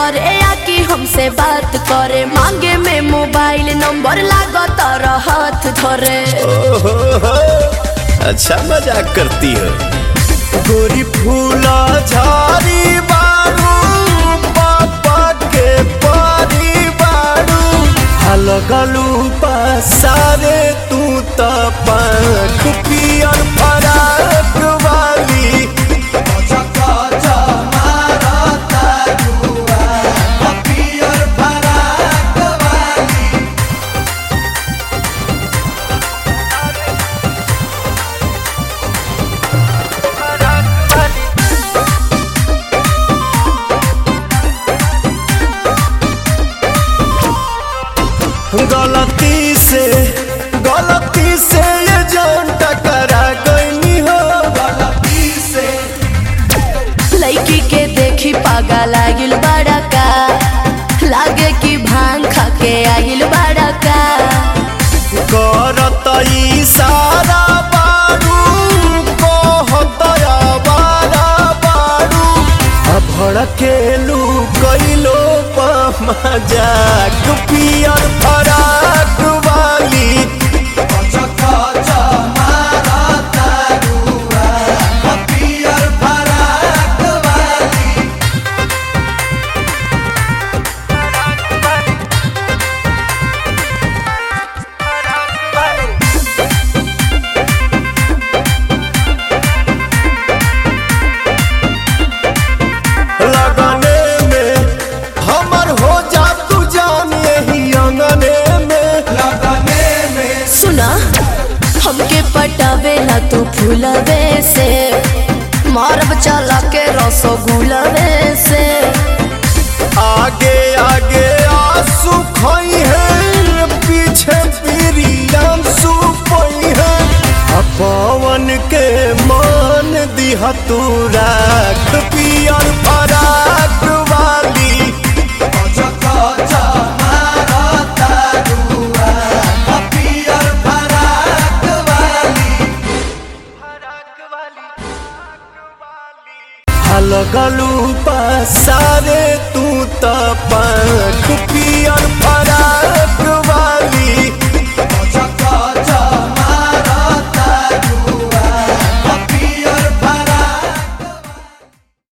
करे या कि हमसे बात करे मांगे में मोबाइल नंबर लागत हाथ धरे ओहो हो, अच्छा मजाक करती हो गोरी फूला झाड़ी बारू पापा के पारी बारू हलगलू पसारे तू त पंख पियर फराक वाली गलती से गलती से ये जान टकरा गई हो गलती से लड़की के देखी पागा लागिल बड़ा का लागे कि भांग खा के आगिल बड़ा का करत इशारा बारू कहत आवारा बारू आ भड़केलू कैलो मजाक पियर फराक वाली लगने में हमर हो जा तू जान यही अंगने में लगने में सुना हमके पटावेला तू फूलवे से मारब चला के रसगुलवे से आगे आगे आंसू खोई है पीछे पीरियम सुपई है आ पवन के मान दिहा तू राख पियर फराक